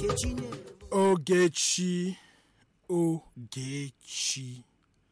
nkechi nyere m ogechi ogechi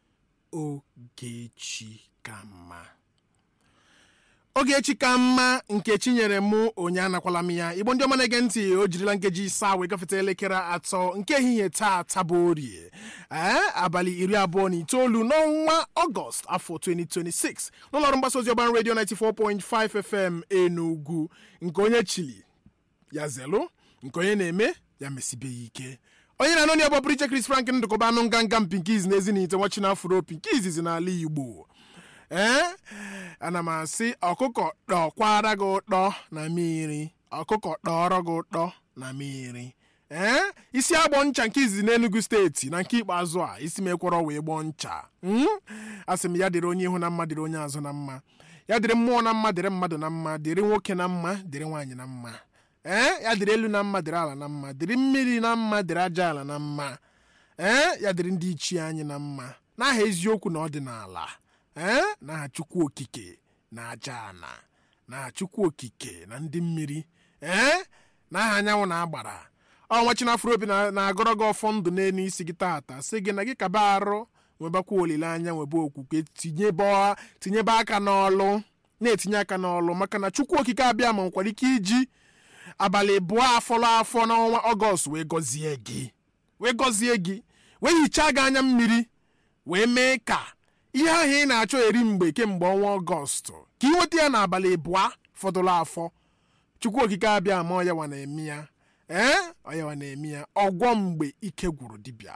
ogechi ka mma ogechi ka mma nkechi nyere mụ onye anakwala m ya igbo ndị ọma na-ege ntị o jirila nkeji isaa wee gafeta elekere atọ nke ehihie taa tabụ orie ee abalị iri abụọ na itoolu n'ọnwa ọgọst afọ 2026 n'ụlọọrụ mgbasa ozi ọban redio 94.5 fm enugwu nke onye chili ya zelu nke onye na-eme ya mesibeghị ike onye na-anọ ya bụ Priche Chris Frank ndụkọba anụ nganga mpinkiz na ezinite nwachi n'afro pinkiz n'ala Igbo ee ana m asị ọkụkọ dọkwara gị ụtọ na mmiri ọkụkọ dọrọ gị ụtọ na mmiri ee isi agbọ ncha nke izizi n'Enugu steeti na nke ikpeazụ a isi mekwọrọ wee gbọọ ncha Mm? asị m ya dịrị onye ihu na mma dịrị onye azụ na mma ya dịrị mmụọ na mma dịrị mmadụ na mma dịrị nwoke na mma dịrị nwaanyị na mma ee ya dịrị elu na mma dịrị ala na mma dịrị mmiri na mma dịrị aja ala na mma ee ya dịrị ndị ichie anyị na mma n'aha eziokwu na ọdịnala ee n'aha chukwu okike na aja ana n'aha chukwu okike na ndị mmiri ee n'aha anyanwụ na agbara ọnwa chinafro obi na- na-agọrọ gị ọfọ ndụ n'elu isi gị tata sị gị na gị kaba arụ nwebakwa olileanya nwebe okwukwe tinyebe tinyebe aka n'ọlụ na-etinye aka n'ọlụ maka na chukwu okike abịa ma nwekwara ike iji abalị abụọ afọrọ afọ n'ọnwa ọgọst wee gọzie gị wee gọzie gị wee hichaa gị anya mmiri wee mee ka ihe ahụ ị na-achọ eri mgbe kemgbe ọnwa ọgọst ka ị nweta ya n'abalị abụọ fọdụrụ afọ chukwu okike abịa ma ọyawa na-eme ya ee ọyawa na-eme ya ọgwọ mgbe ike gwụrụ dibịa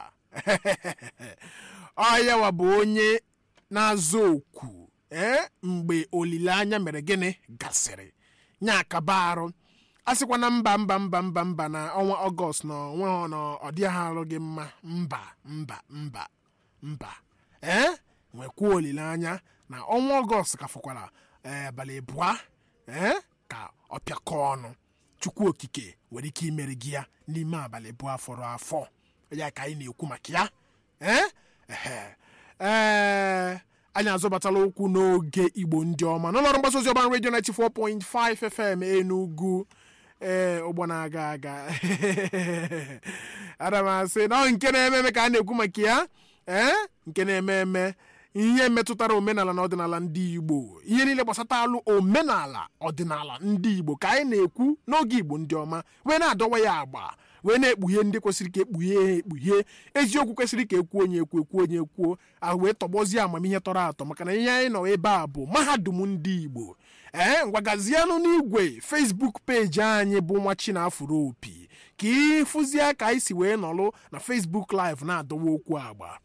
ọyawa bụ onye na-azụ oku ee mgbe olileanya mere gịnị gasịrị nya akaba arụ a sịkwa na mba mba mba mba mba na ọnwa ọgọst na onwe na ọ dịghị arụ gị mma mba mba mba mba ee nwekwuo olileanya na ọnwa ọgọst ka fọkwara ee, abalị abụọ ee ka ọ pịakọ ọnụ chukwu okike nwere ike imeri gị ya n'ime abalị abụọ fọrọ afọ ya ka anyị na-ekwu maka ya ee ehe ee anyị azọbatala okwu n'oge igbo ndị ọma n'ụlọọrụ mgbasa ozi ọban redio 94.5 fm enugwu ee ụgbọ na-aga aga ana m asị na ọ nke na-eme eme ka a na-ekwu maka ya ee nke na-eme eme ihe metụtara omenala na ọdịnala ndị igbo ihe niile gbasatalụ omenala ọdịnala ndị igbo ka anyị na-ekwu n'oge igbo ndị ọma wee na-adọwa ya agba wee na-ekpughe ndị kwesịrị ka ekpughe ha ekpughe eziokwu kwesịrị ka ekwuo onye ekwu ekwu onye ekwuo ahụ wee tọgbọzie amamihe tọrọ atọ maka na ihe anyị nọ ebe a bụ mahadum ndị igbo ee ngwagazienụ n'igwe facebook peji anyị bụ nwa chinafuro opi ka ịfụzie ka anyị si wee nọlụ na facebook live na-adọwa okwu agba